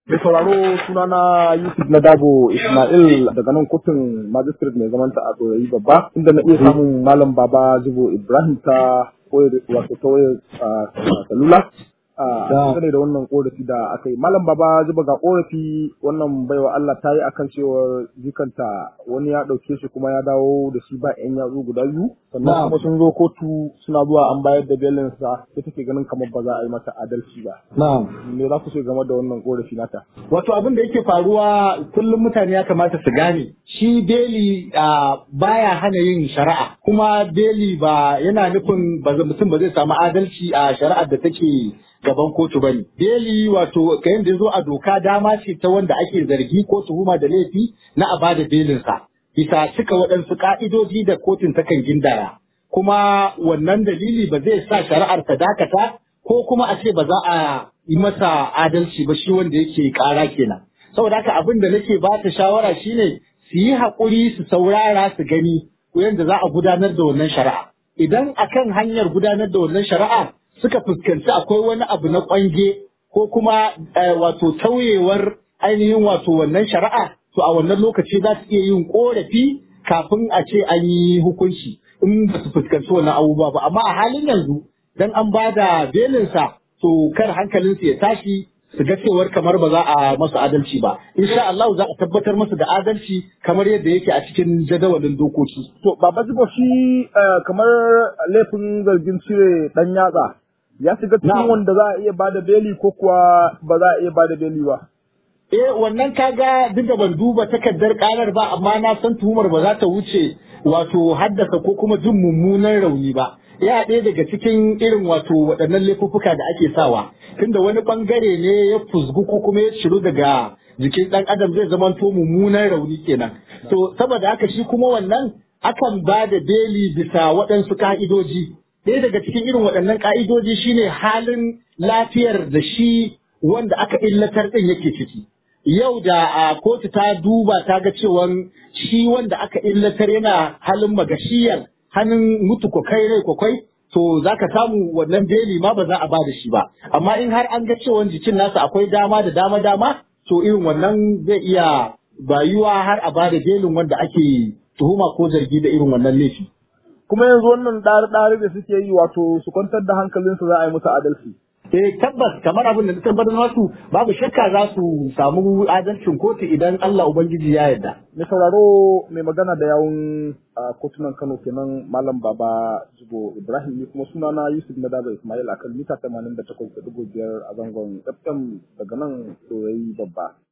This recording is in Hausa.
Mai sauraro sunana Yusuf na Dabo Ismail daga nan kotun magistrate mai zamanta a Tsorayi babba inda na iya samun Malam Baba Zubo Ibrahim ta wato ta wayar salula. Dangane da wannan korafi da aka yi. Malam Baba Zuba ga korafi wannan baiwa Allah ta yi akan cewar jikanta wani ya ɗauke shi kuma ya dawo da shi ba 'yan yatsu guda biyu. Sannan kuma sun zo kotu suna zuwa an bayar da belinsa sai take ganin kamar ba za a yi mata adalci ba. Na'am. Me za ku ce game da wannan korafi nata? Wato abin da yake faruwa kullum mutane ya kamata su gane shi beli baya hana yin shari'a kuma beli ba yana nufin ba mutum ba zai samu adalci a shari'ar da take gaban kotu bane. Beli wato kayan da zo a doka dama ce ta wanda ake zargi ko tuhuma da laifi na a bada belinsa. Bisa cika waɗansu ka'idoji da kotun takan gindaya. Kuma wannan dalili ba zai sa shari'ar ta dakata ko kuma a ce ba za a yi masa adalci ba shi wanda yake ƙara kenan. Saboda haka abin da nake ba ta shawara shine su yi haƙuri su saurara su gani yadda za a gudanar da wannan shari'a. Idan akan hanyar gudanar da wannan shari'a suka fuskanci akwai wani abu na ƙwange ko kuma wato tauyewar ainihin wato wannan shari'a to a wannan lokaci za su iya yin ƙorafi kafin a ce an yi hukunci in ba su fuskanci wannan abubuwa ba amma a halin yanzu dan an ba da belinsa to kar hankalinsu ya tashi su ga cewar kamar ba za a masu adalci ba insha Allah za a tabbatar masu da adalci kamar yadda yake a cikin jadawalin dokoki To Baba Zubo shi kamar laifin zargin cire ɗan yatsa ya shiga cikin wanda za a iya bada beli ko kuwa ba za a iya bada beli ba. Eh wannan kaga duk da ban duba takardar karar ba amma na san tuhumar ba za ta wuce wato haddasa ko kuma jin mummunan rauni ba. Ya ɗaya daga cikin irin wato waɗannan laifuffuka da ake sawa tunda wani ɓangare ne ya fusgu ko kuma ya shiru daga jikin ɗan adam zai zama to mummunan rauni kenan. To saboda haka shi kuma wannan akan ba da beli bisa waɗansu ka'idoji. Ɗaya daga cikin irin waɗannan ka'idoji shine halin lafiyar da shi wanda aka illatar ɗin yake ciki. Yau da a kotu ta duba ta ga cewa shi wanda aka illatar yana halin magashiyar hannun mutu kwakai rai kwakwai to za ka samu wannan beli ma ba za a ba da shi ba. Amma in har an ga cewa jikin nasa akwai dama da dama dama to irin wannan zai iya bayuwa har a ba da belin wanda ake tuhuma ko zargi da irin wannan laifi. Kuma yanzu wannan ɗari-ɗari da suke yi wato su kwantar da hankalinsu za a yi musu adalci. Eh tabbas kamar abin da na tabbatar masu babu shakka za su samu adalcin kotu idan Allah Ubangiji ya yarda. Mai sauraro mai magana da yawun kotunan Kano kenan Malam Baba Jibo Ibrahim ni kuma sunana Yusuf na Daba Ismail akan mita 88.5 a zangon FM daga nan Dorayi babba.